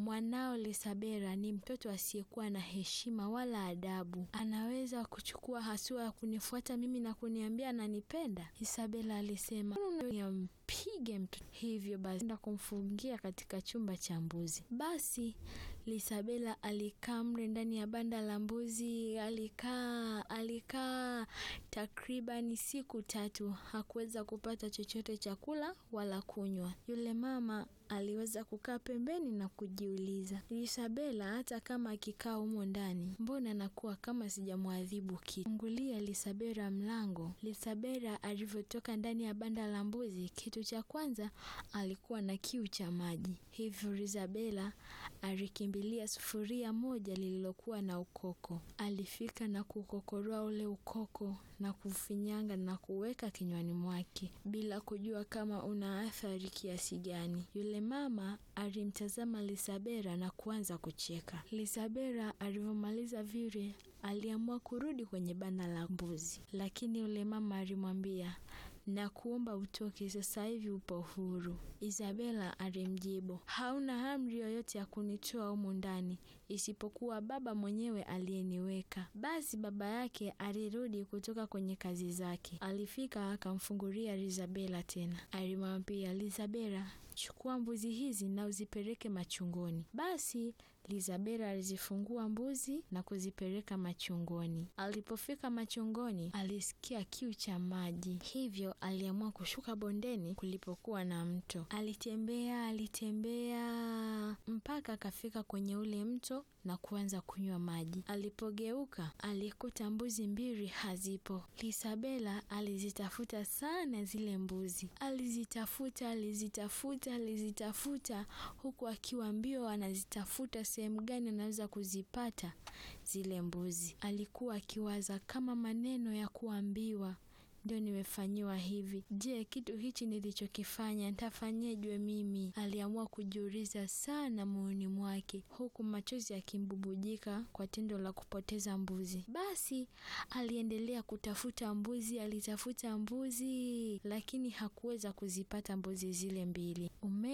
mwanao Lisabera ni mtoto asiyekuwa na heshima wala adabu, anaweza kuchukua hatua ya kunifuata mimi na kuniambia ananipenda? Isabela alisema pige mtoto. Hivyo basi enda kumfungia katika chumba cha mbuzi. Basi Lisabela alikaa mle ndani ya banda la mbuzi, alikaa alikaa takribani siku tatu, hakuweza kupata chochote chakula wala kunywa. Yule mama aliweza kukaa pembeni na kujiuliza, Lisabela hata kama akikaa humo ndani, mbona anakuwa kama sijamwadhibu kitu? Fungulia Lisabela mlango. Lisabela alivyotoka ndani ya banda la mbuzi, kitu cha kwanza alikuwa na kiu cha maji. Hivyo Lisabela alikimbilia sufuria moja lililokuwa na ukoko. Alifika na kukokoroa ule ukoko na kufinyanga na kuweka kinywani mwake bila kujua kama una athari kiasi gani. Yule mama alimtazama Lisabela na kuanza kucheka. Lisabela alivyomaliza vile, aliamua kurudi kwenye banda la mbuzi, lakini yule mama alimwambia na kuomba utoke sasa hivi, upo huru. Isabela alimjibu, hauna amri yoyote ya kunitoa humu ndani isipokuwa baba mwenyewe aliyeniweka. Basi baba yake alirudi kutoka kwenye kazi zake, alifika akamfungulia Isabela tena, alimwambia Isabela, chukua mbuzi hizi na uzipeleke machungoni. Basi Lisabela alizifungua mbuzi na kuzipeleka machungoni. Alipofika machungoni, alisikia kiu cha maji, hivyo aliamua kushuka bondeni kulipokuwa na mto. Alitembea alitembea mpaka akafika kwenye ule mto na kuanza kunywa maji. Alipogeuka alikuta mbuzi mbili hazipo. Lisabela alizitafuta sana zile mbuzi, alizitafuta alizitafuta alizitafuta, huku akiwa mbio anazitafuta sehemu gani anaweza kuzipata zile mbuzi. Alikuwa akiwaza kama maneno ya kuambiwa ndio nimefanyiwa hivi. Je, kitu hichi nilichokifanya nitafanyejwe mimi? Aliamua kujiuliza sana moyoni mwake, huku machozi yakimbubujika kwa tendo la kupoteza mbuzi. Basi aliendelea kutafuta mbuzi, alitafuta mbuzi, lakini hakuweza kuzipata mbuzi zile mbili. Ume